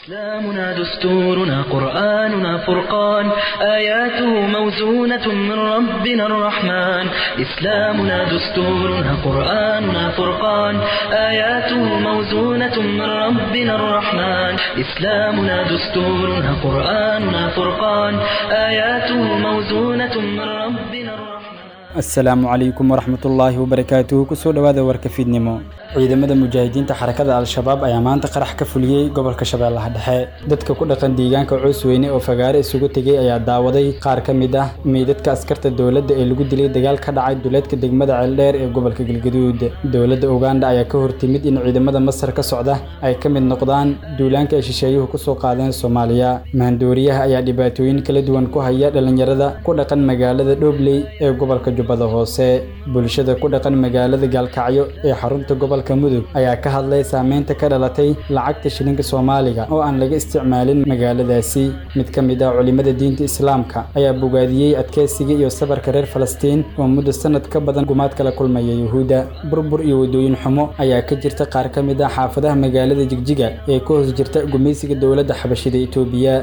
إسلامنا دستورنا قرآننا فرقان آياته موزونة من ربنا الرحمن إسلامنا دستورنا قرآننا فرقان آياته موزونة من ربنا الرحمن إسلامنا دستورنا قرآننا فرقان آياته موزونة من ربنا الرحمن asalaamu calaykum waraxmatullaahi wabarakaatuhu kusoo dhowaada warka fiidnimo ciidamada mujaahidiinta xarakada al-shabaab ayaa maanta qarax ka fuliyey gobolka shabeellaha dhexe dadka ku dhaqan deegaanka coosweyne oo fagaare isugu tegey ayaa daawaday qaar ka mid ah meydadka askarta dowladda ee lagu dilay dagaal ka dhacay duleedka degmada ceeldheer ee gobolka galgaduud dowladda uganda ayaa ka hortimid in ciidamada masar ka socda ay ka mid noqdaan duulaanka ay shisheeyuhu kusoo qaadeen soomaaliya mahandooriyaha ayaa dhibaatooyin kala duwan ku haya dhallinyarada ku dhaqan magaalada dhobley ee gobolka jubbada hoose bulshada ku dhaqan magaalada gaalkacyo ee xarunta gobolka mudug ayaa ka hadlay saameynta ka dhalatay lacagta shilinka soomaaliga oo aan laga isticmaalin magaaladaasi mid ka mid ah culimada diinta islaamka ayaa bogaadiyey adkeysiga iyo sabarka reer falastiin oo muddo sanad ka badan gumaad kala kulmaya yuhuudda burbur iyo waddooyin xumo ayaa ka jirta qaar ka mid ah xaafadaha magaalada jigjiga ee ka hoos jirta gumaysiga dowladda xabashida itoobiya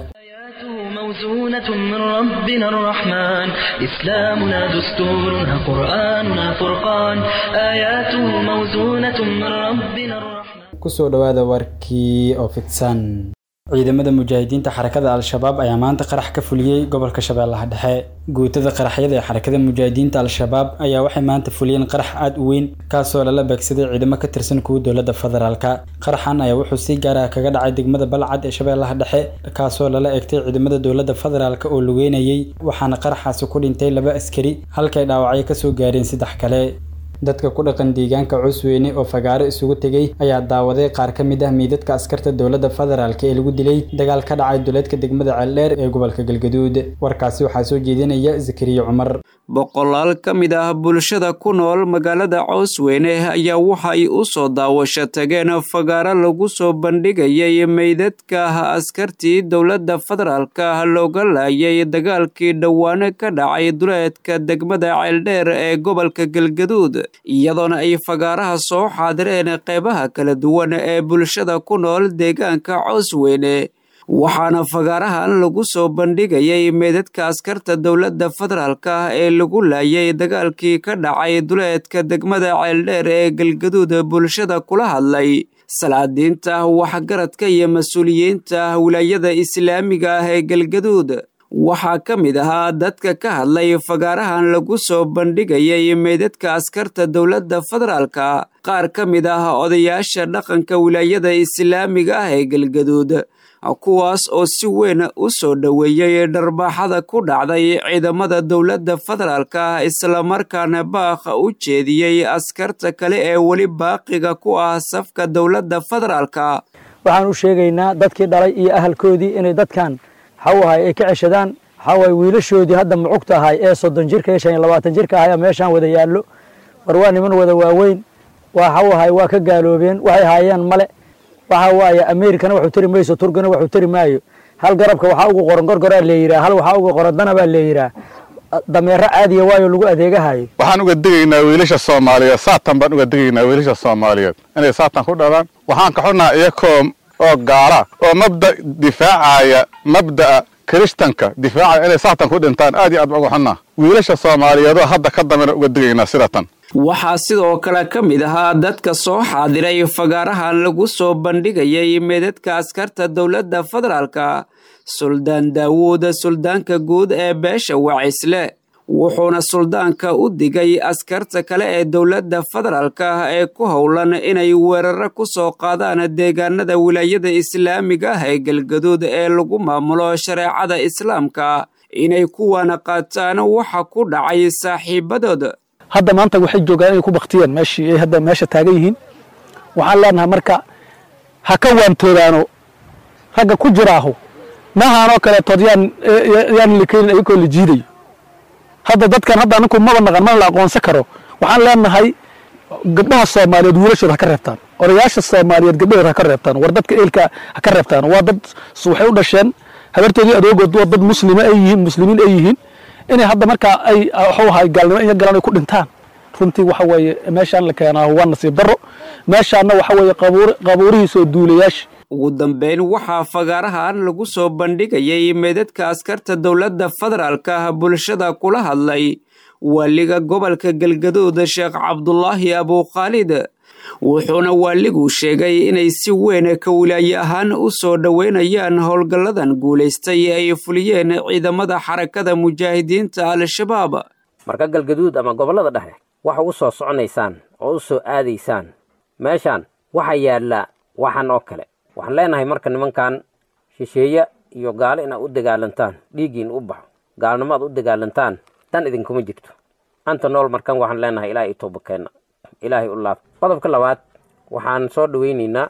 موزونة من ربنا الرحمن إسلامنا دستورنا قرآننا فرقان آياته موزونة من ربنا الرحمن kusoo dhowaada warkii oo fidsan ciidamada mujaahidiinta xarakada al-shabaab ayaa maanta qarax ka fuliyey gobolka shabeellaha dhexe guutada qaraxyada ee xarakada mujaahidiinta al-shabaab ayaa waxay maanta fuliyeen qarax aad u weyn kaasoo lala beegsaday ciidamo ka tirsan kuwa dowladda federaalka qaraxan ayaa wuxuu si gaar ah kaga dhacay degmada balcad ee shabeellaha dhexe kaasoo lala egtay ciidamada dowladda federaalka oo lugeynayay waxaana qaraxaasi ku dhintay laba askari halkay dhaawacyo kasoo gaareen saddex kale dadka ku dhaqan deegaanka cusweyne oo fagaaro isugu tegey ayaa daawaday qaar ka mid ah meydadka askarta dowladda federaalk ee lagu dilay dagaal ka dhacay duleedka degmada ceeldheer ee gobolka galgaduud warkaasi waxaa soo jeedinaya zakariya cumar boqolaal ka mid ah bulshada ku nool magaalada coosweyne ayaa waxay u soo daawasho tageen fagaaro lagu soo bandhigayay meydadka askartii dowladda federaalka looga laayay dagaalkii dhowaane ka dhacay duleedka degmada ceeldheer ee gobolka galgaduud iyadoona ay fagaaraha soo xaadireen qeybaha kala duwan ee bulshada ku nool deegaanka coosweyne waxaana fagaarahan lagu soo bandhigayay meedadka askarta dowladda federaalka ee lagu laayay dagaalkii ka dhacay duleedka degmada ceeldheer ee galgaduud bulshada kula hadlay salaadiinta waxgaradka iyo mas-uuliyiinta wilaayada islaamiga ah ee galgaduud waxaa ka mid ahaa dadka ka hadlay fagaarahan lagu soo bandhigayay meydadka askarta dowladda federaalka qaar ka mid ah odayaasha dhaqanka wilaayada islaamiga ah ee galgaduud kuwaas oo si weyn u soo dhoweeyey dharbaaxada ku dhacday ciidamada dowladda federaalka islamarkaana baakha u jeediyey askarta kale ee weli baaqiga ku ah safka dowladda federaalka waxaan u sheegaynaa dadkii dhalay iyo ahalkoodii inay dadkan waxawahay ay ka ceshadaan waxawaay wiilashoodii hadda mucugta ahay ee soddon jirka iyo shan iyo labaatan jirka ahay meeshaan wada yaallo war waa niman wada waaweyn waxawahay waa ka gaaloobeen waxay haayeen male waxa waaye amerikana waxuu tari mayso turkina waxuu tari maayo hal garabka waxaa ugu qoran gorgoraa leeyiraa hal waxaa ugu qoran dana baa leeyiraa dameero caadiya waayo lagu adeegahayo waxaan uga digaynaa wiilasha soomaaliyeed saatan baan uga digaynaa wiilasha soomaaliyeed inay saatan ku dhalaan waxaan ka xunnaha iyakoo oo gaala oo mabda difaacaya mabda'a kiristanka difaacaya inay saatan ku dhintaan aad iyo aad baan uga xunnaa wiilasha soomaaliyeedoo hadda ka dambena uga digaynaa sidatan waxaa sidoo kale ka mid ahaa dadka soo xaadiray fagaarahan lagu soo bandhigayay meedadka askarta dowladda federaalka suldaan daawuud suldaanka guud ee beesha wacisle wuxuuna suldaanka u digay askarta kale ee dowladda federaalka ee ku howlan inay weeraro ku soo qaadaan deegaanada wilaayada islaamiga ah ee galgaduud ee lagu maamulo shareecada islaamka inay kuwana qaataan waxa ku dhacay saaxiibadood hadda maanta waxay joogaan inay ku baktiyeen meeshii ay hadda meesha taagan yihiin waxaan leenahay marka ha ka waantoodaano ragga ku jiraaho maahaanoo kaleetood yaan yaan likeyn ayagoo la jiidayo hadda dadkan hadda aninku maba naqan mana la aqoonsan karo waxaan leenahay gabdhaha soomaaliyeed wiilashooda ha ka reebtaan odayaasha soomaaliyeed gabdhahooda ha ka reebtaan war dadka eelka ha ka reebtaan waa dad waxay u dhasheen habartoodii adoogood waa dad muslima ay yihiin muslimiin ay yihiin inay hadda markaa ay waxuu ahay gaalnimo iyo galan ay ku dhintaan runtii waxa weeye meeshaan la keenaa waa nasiib darro meeshaanna waxa weeye qabuur qabuurihiisa oo duulayaasha ugu dambeyn waxaa fagaarahan lagu soo bandhigayay meydadka askarta dowladda federaalka bulshada kula hadlay waaliga gobolka galgaduud sheekh cabdulaahi abukhaalid wuxuuna waaliguu sheegay inay si weyn ka wilaaye ahaan u soo dhoweynayaan howlgalladan guulaystay ay fuliyeen ciidamada xarakada mujaahidiinta al-shabaab marka galgaduud ama gobollada dhexe waxa u soo soconaysaan oo u soo aadaysaan meeshaan waxaa yaalla waxan oo kale waxaan leenahay marka nimankan shisheeye iyo gaalo inaad u dagaalantaan dhiiggiin u baxo gaalnimo aad u dagaalantaan dan idinkuma jirto anta nool markan waxaan leenahay ilaahay i toobakeenna ilaahay u laab qodobka labaad waxaan soo dhoweynaynaa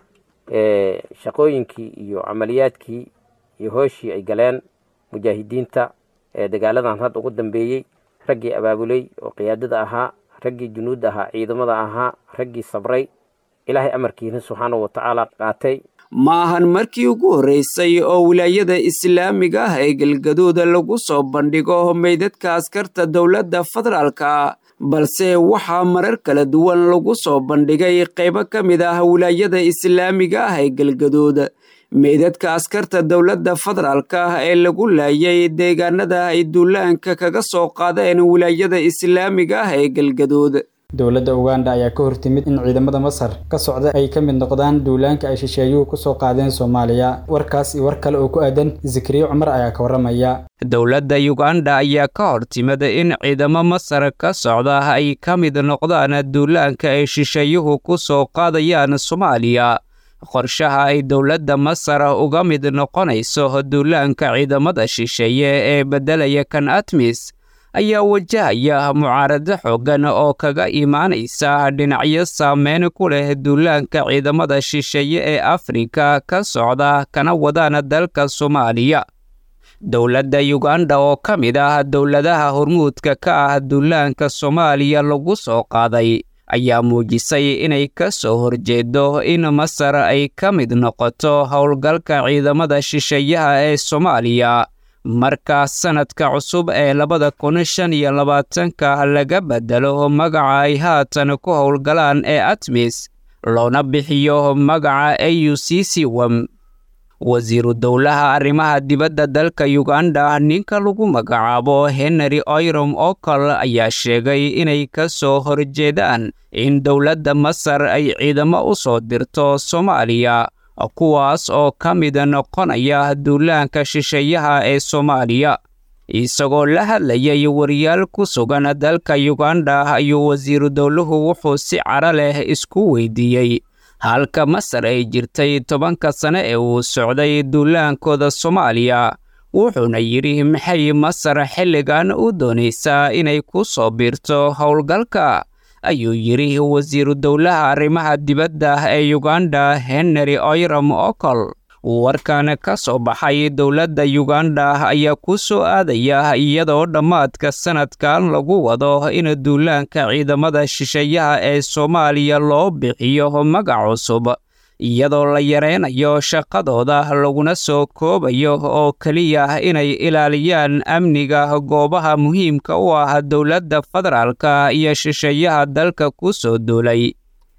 shaqooyinkii iyo camaliyaadkii iyo hooshii ay galeen mujaahidiinta ee dagaaladan hadda ugu dambeeyey raggii abaabuley oo qiyaadada ahaa raggii junuudda ahaa ciidamada ahaa raggii sabray ilaahay amarkiina subxaanahu watacaala qaatay ma ahan markii ugu horreysay oo wilaayada islaamiga ah ee galgaduuda lagu soo bandhigo meydadka askarta dowladda federaalka balse waxaa marar kala duwan lagu soo bandhigay qaybo ka mid ah wilaayada islaamiga ah ee galgaduud meydadka askarta dowladda federaalka ah ee lagu laayay deegaanada ay duulaanka kaga soo qaadeen wilaayada islaamiga ah ee galgaduud dowladda uganda ayaa ka hortimid in ciidamada masar ka socda ay ka mid noqdaan duulaanka ay shisheeyuhu kusoo qaadeen soomaaliya warkaas iyo war kale oo ku aadan zikriye cumar ayaa ka warramaya dowladda uganda ayaa ka hortimid in ciidamo masar ka socda ay ka mid noqdaan duulaanka ay shisheeyuhu ku soo qaadayaan soomaaliya qorshaha ay dowladda masar uga mid noqonayso duulaanka ciidamada shisheeye ee beddelaya kan atmis ayaa wajahaya mucaarado xooggan oo kaga imaanaysa dhinacyo saameyn ku leh duulaanka ciidamada shisheeye ee afrika ka socda kana wadaan dalka soomaaliya dowladda uganda oo ka mid ah dowladaha hormuudka ka ah duulaanka soomaaliya lagu soo qaaday ayaa muujisay inay ka soo horjeedo in masar ay ka mid noqoto howlgalka ciidamada shisheeyaha ee soomaaliya marka sanadka cusub ee labada kun shan iyo labaatanka laga bedelo magaca ay haatan ku howlgalaan ee atmis loona bixiyo magaca a u c c wam wasiiru dowlaha arrimaha dibadda dalka uganda ninka lagu magacaabo henry oyrom okol ayaa sheegay inay ka soo horjeedaan in dowladda masar ay ciidamo u soo dirto soomaaliya kuwaas oo ka mid noqonaya duulaanka shisheeyaha ee soomaaliya isagoo la hadlayay wariyaal ku sugan dalka uganda ayuu wasiiru dowluhu wuxuu si cara leh isku weydiiyey halka masar ay jirtay tobanka sane ee uu socday duulaankooda soomaaliya wuxuuna yidhi maxay masar xilligan u doonaysaa inay ku soo biirto howlgalka ayuu yidhi wasiiru dowlaha arrimaha dibadda ee uganda henry oyram okol warkan ka soo baxay dowladda uganda ayaa ku soo aadaya iyadoo dhammaadka sanadkan lagu wado in duulaanka ciidamada shisheeyaha ee soomaaliya loo bixiyo magac cusub iyadoo la yareynayo shaqadooda laguna soo koobayo oo keliya inay ilaaliyaan amniga goobaha muhiimka u ah dowladda federaalka iyo shisheeyaha dalka ku soo duulay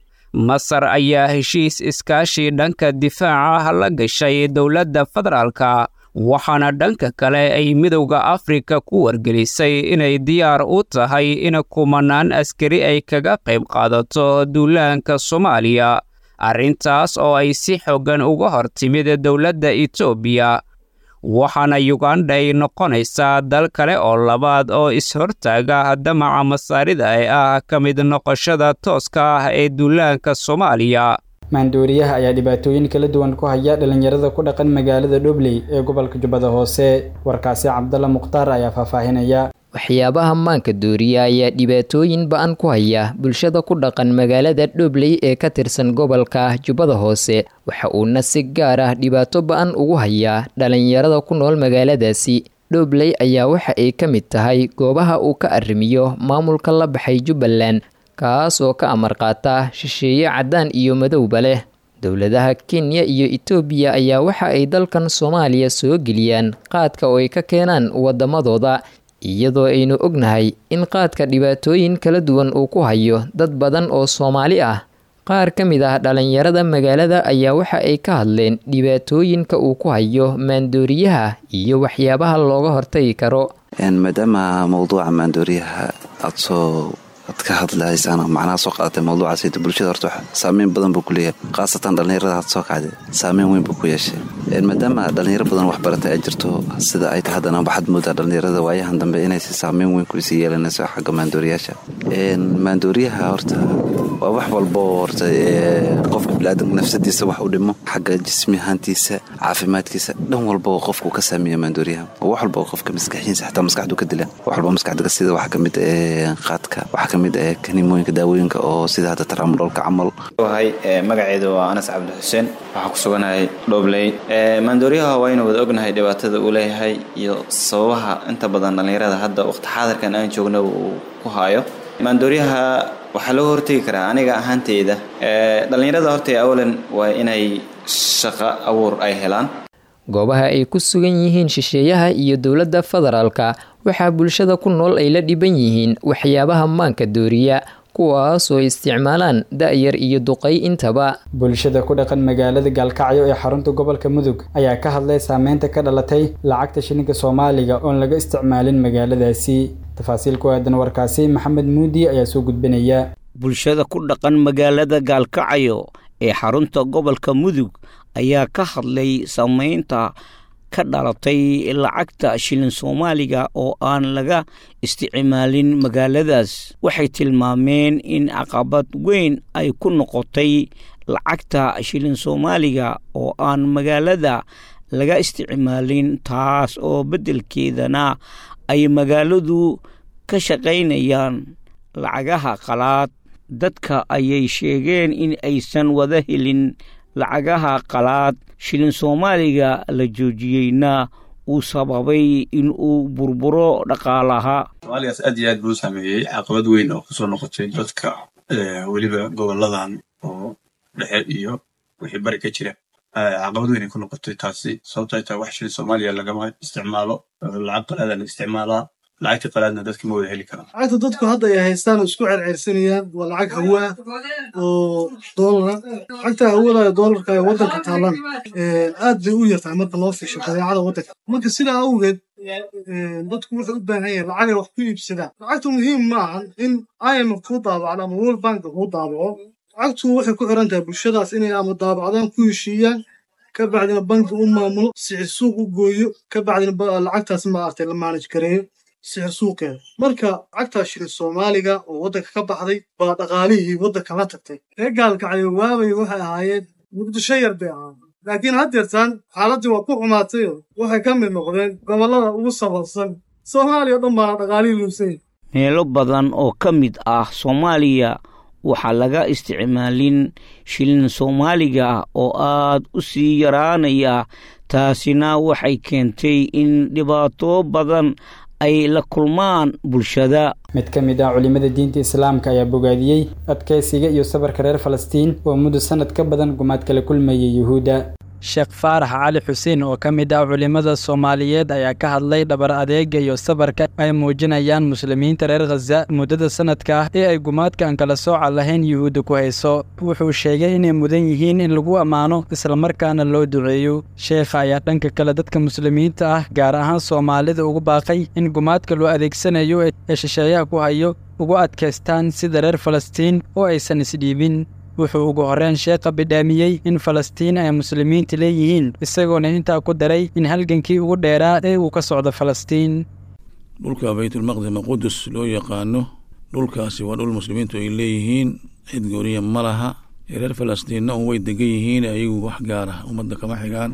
masar ayaa heshiis iskaashi dhanka difaaca la gashay dowladda federaalka waxaana dhanka kale ay midowda afrika ku wargelisay inay diyaar u tahay in kumanaan askari ay kaga qayb qaadato duulaanka soomaaliya arrintaas oo ay si xooggan uga hor timid dowladda etoobiya waxaana uganda ay noqonaysaa dal kale oo labaad oo is-hortaaga damaca masaarida ee ah ka mid noqoshada tooska ah ee duulaanka soomaaliya maandooriyaha ayaa dhibaatooyin kala duwan ku haya dhalinyarada ku dhaqan magaalada dhobley ee gobolka jubbada hoose warkaasi cabdalla mukhtaar ayaa faahfaahinaya waxyaabaha maanka dooriya ayaa dhibaatooyin ba-an ku haya bulshada ku dhaqan magaalada dhobley ee ka tirsan gobolka jubbada hoose waxa uuna si gaar ah dhibaato ba-an ugu hayaa dhalinyarada ku nool magaaladaasi dhobley ayaa waxa ay ka mid tahay goobaha uu ka arrimiyo maamulka la baxay jubbaland kaas oo ka amar qaata shisheeye caddaan iyo madowba leh dowladaha kenya iyo etoobiya ayaa waxa ay dalkan soomaaliya soo geliyaan qaadka oo ay ka keenaan waddamadooda iyadoo aynu ognahay in qaadka dhibaatooyin kala duwan uu ku hayo dad badan oo soomaali ah qaar ka mid ah dhalinyarada magaalada ayaa waxa ay ka hadleen dhibaatooyinka uu ku hayo maandooriyaha iyo waxyaabaha looga hortagi karo maadaama mowduuca maandooriyaha aad soo ad ka hadlaysaan macnaha soo qaadatay mawduucaas bulshada horta saameyn badan buu ku leeyahay khaasatan dhallinyarada had soo kacday saameyn weyn buu ku yeeshay maadaama dhallinyaro badan wax baratay ay jirto sida ay tahay haddana waxaad moodaa dhallinyarada waayahan dambe inaysi saameyn weyn kuisii yeelanayso xagga maandooriyaasha maandooriyaha horta waa wax walbo horta qofka biniaadanka nafsadiisa wax u dhimo xagga jismi ahaantiisa caafimaadkiisa dhan walba qofku ka saameeya maandooriyaha wax walba qofka maskaxiisa xataa maskaxdu ka dila wax walba maskaxda sida waxa kamid qaadka waxa kamid kanimooyinka daawooyinka oo sida hadda taraamudholka camal hay magaceedu waa anas cabdi xuseen waxaan ku suganahay dhobley maandooriyaha waynu wada ognahay dhibaatada uu leeyahay iyo sababaha inta badan dhallinyarada hadda waqti xaadirkan aan joogna uu ku haayo maandooriyaha waxaa looga hortegi karaa aniga ahaanteyda dhallinyarada horta awalan waa inay shaqo abuur ay helaan goobaha ay ku sugan yihiin shisheeyaha iyo dowladda federaalka waxaa bulshada ku nool ay la dhiban yihiin waxyaabaha maanka dooriya kuwaasoo isticmaalaan da-yar iyo duqay intaba bulshada ku dhaqan magaalada gaalkacyo ee xarunta gobolka mudug ayaa ka hadlay saameynta ka dhalatay lacagta shilinka soomaaliga oon laga isticmaalin magaaladaasi tafaasiil ku aadan warkaasi maxamed muudi ayaa soo gudbinaya bulshada ku dhaqan magaalada gaalkacyo ee xarunta gobolka mudug ayaa ka hadlay saameynta ka dhalatay lacagta shilin soomaaliga oo aan laga isticmaalin magaaladaas waxay tilmaameen in caqabad weyn ay ku noqotay lacagta shilin soomaaliga oo aan magaalada laga isticmaalin taas oo beddelkeedana ay magaaladu ka shaqaynayaan lacagaha qalaad dadka ayay sheegeen in aysan wada helin lacagaha qalaad shilin soomaaliga la joojiyeyna uu sababay in uu burburo dhaqaalaha soomaaligaas aad iyo aad buu u saameeyey caqabad weyn oo kusoo noqotay dadka weliba goboladan oo dhexe iyo wixii bari ka jira caqabad weyn ay ku noqotay taasi sababto ay tahay wax shilin soomaaliya lagama isticmaalo lacag qalaada la isticmaalaa lacagta qalaadna dadka ma wada heli karaan lacagta dadku hadda ay haystaan oo isku cerceersanayaan waa lacag hawa ah oo doolara lacagta hawada ee doolarka ee waddanka taalan aad bay u yartahay marka loo fiisho badeecada waddanka marka sidaa awgeed dadku wuxuu u baahan yahay lacagay wax ku iibsadaan lacagtu muhiim ma ahan in imf kuu daabacdo ama world bank kuu daabaco lacagtu waxay ku xiran tahay bulshadaas inay ama daabacdaan ku heshiiyaan ka bacdina banki u maamulo sixir suuq u gooyo ka bacdina lacagtaas maaragtay la maanaj gareeyo sixir suuqeeda marka lacagtaa shilin soomaaliga oo waddanka ka baxday baa dhaqaalihii waddanka la tagtay reer gaalkacyo waabay waxay ahaayeen muqdisho yar bay ahaayeen laakiin haddeertaan xaaladdii waa ku xumaatayoo waxay ka mid noqdeen gobollada ugu sabarsan soomaaliya o dhan baana dhaqaalihii luusay meelo badan oo ka mid ah soomaaliya waxaa laga isticmaalin shilin soomaaliga oo aad u sii yaraanaya taasina waxay keentay in dhibaato badan ay la kulmaan bulshada mid ka mid ah culimada diinta islaamka ayaa bogaadiyey adkaysiga iyo sabarka reer falastiin oo muddo sanad ka badan gumaad kala kulmayay yuhuudda sheekh faarax cali xuseen oo ka mid ah culimmada soomaaliyeed ayaa ka hadlay dhabar adeega iyo sabarka ay muujinayaan muslimiinta reer khaza muddada sanadka ah ee ay gumaadka aan kala sooca lahayn yuhuudda ku hayso wuxuu sheegay inay mudan yihiin in lagu ammaano islamarkaana loo duceeyo sheekha ayaa dhanka kale dadka muslimiinta ah gaar ahaan soomaalida ugu baaqay in gumaadka loo adeegsanayo ee shisheeyaha ku hayo ugu adkaystaan sida reer falastiin oo aysan isdhiibin wuxuu ugu horreyn sheekha bidhaamiyey in falastiin ay muslimiinta leeyihiin isagoona intaa ku daray in halgankii ugu dheeraa ee uu ka socdo falastiin dhulka baytulmaqdis ama qudus loo yaqaano dhulkaasi waa dhul muslimiintu ay leeyihiin cid gooniya ma laha reer falastiinna un way degan yihiin ayagu wax gaara ummadda kama xigaan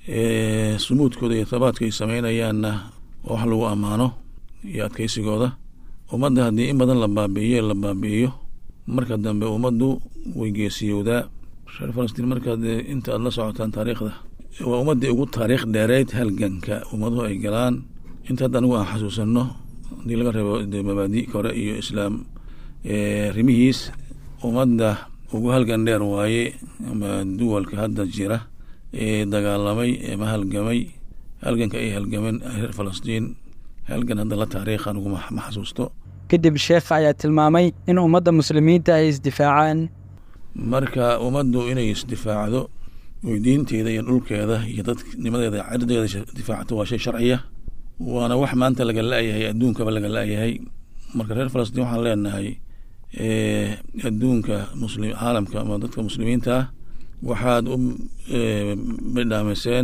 sumuudkooda iyo tabaadka ay samaynayaanna waa wax lagu ammaano iyo adkaysigooda ummadda haddii in badan la baabi'iyo la baabi'iyo marka dambe ummaddu way geesiyowdaa reer falastiin markaad inta aad la socotaan taariikhda waa ummaddii ugu taariikh dheereyd halganka ummaduhu ay galaan inta hadda anigu aan xasuusanno haddii laga reebo mabaadi kore iyo islaam rimihiis ummadda ugu halgan dheer waaye ama duwalka hadda jira ee dagaalamay ama halgamay halganka ay halgameen reer falastiin halgan hadda la taariikh anigu ma xasuusto kadib sheekha ayaa tilmaamay in ummadda muslimiinta ay isdifaacaan marka ummaddu inay isdifaacdo oy diinteeda iyo dhulkeeda iyo dadnimadeeda cirdeeda difaacato waa shay sharciya waana wax maanta laga la-yahay adduunkaba laga la-yahay marka reer falastiin waxaan leenahay adduunka muslim caalamka ama dadka muslimiinta ah waxaad u midhaamiseen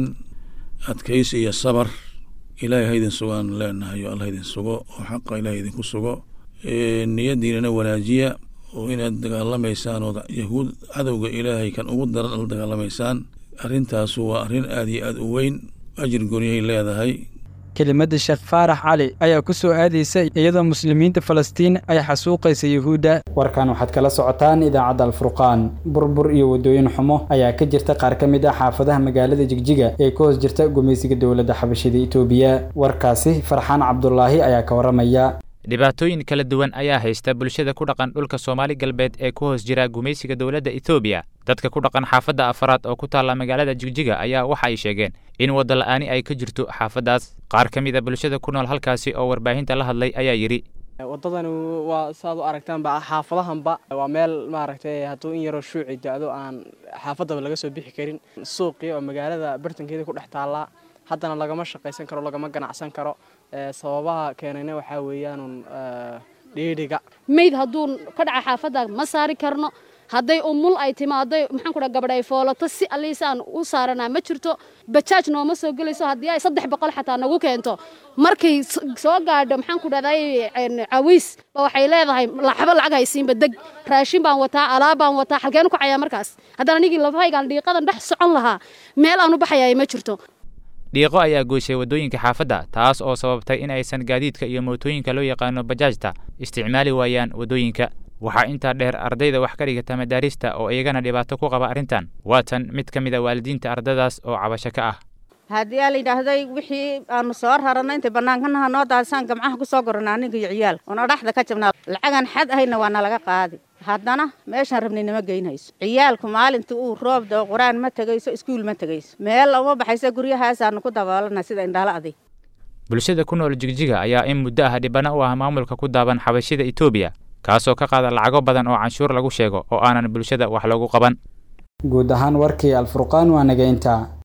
adkaysi iyo sabar ilaahay haydin sugaan leenahay oo allah idin sugo oo xaqa ilahay idinku sugo niyadiinana wanaajiya oo inaad dagaalamaysaan oo yahuud cadowga ilaahay kan ugu daran la dagaalamaysaan arrintaasu waa arrin aada iyo aada u weyn ajir goonyahay leedahay kelimadda sheekh faarax cali ayaa ku soo aadaysa iyadoo muslimiinta falastiin ay xasuuqaysa yuhuudda warkan waxaad kala socotaan idaacadda alfurqaan burbur iyo waddooyin xumo ayaa ka jirta qaar ka mid ah xaafadaha magaalada jigjiga ee ka hoos jirta gumaysiga dowladda xabashida itoobiya warkaasi farxaan cabdulaahi ayaa ka warramaya dhibaatooyin kala duwan ayaa haysta bulshada ku dhaqan dhulka soomaali galbeed ee ku hoos jira gumaysiga dowladda etoobiya dadka ku dhaqan xaafadda afaraad oo ku taalla magaalada jigjiga ayaa waxa ay sheegeen in wadda la'aani ay ka jirto xaafaddaas qaar ka mid a bulshada ku nool halkaasi oo warbaahinta la hadlay ayaa yidhi waddadani waa saaad u aragtaanba xaafadahanba waa meel maaragtay hadduu in yaroo shuuci da-do aan xaafaddaba laga soo bixi karin suuqii oo magaalada bartankeeda ku dhex taallaa haddana lagama shaqaysan karo lagama ganacsan karo sababaha keenayna waxaa weeyaanun dhiidhiga mayd hadduu ka dhaca xaafadda ma saari karno hadday umul ay timaaday maxaan ku dhaha gabadh ay foolato si alliisaan u saaranaa ma jirto bajaaj nooma soo gelayso haddii ay saddex boqol xataa nagu keento markay soo gaadho maxaan ku dhahday cawiis ba waxay leedahay laxbo lacag haysiinba deg raashin baan wataa alaab baan wataa xalkeen ku cayaa markaas haddaan anigii lafahaygaan dhiiqadan dhex socon lahaa meel aan u baxayaa ma jirto dhiiqo ayaa goyshay waddooyinka xaafadda taas oo sababtay in aysan gaadiidka iyo mootooyinka loo yaqaano bajaajta isticmaali waayaan waddooyinka waxaa intaa dheer ardayda wax ka dhigata madaarista oo iyagana dhibaato ku qaba arrintan waa tan mid ka mid a waalidiinta ardadaas oo cabasho ka ah haddii aa layidhaahday wixii aanu soo rarana intay bannaankanaha noo daadisaan gamcaha ku soo gorana aniga iyo ciyaal oona dhaxda ka jabnaa lacagan xad ahayna waa nalaga qaadi haddana meeshaan rabnay nama geynhayso ciyaalku maalintii uu roob dao qur-aan ma tegayso iskuul ma tegayso meel uma baxayso guryahaasaanu ku daboolana sida indhaala adig bulshada ku nool jigjiga ayaa in muddo ah dhibana u ah maamulka ku daaban xabashida etoobiya kaasoo ka qaada lacago badan oo canshuur lagu sheego oo aanan bulshada wax loogu qaban guud ahaan warkii alfurqaan waa naga intaa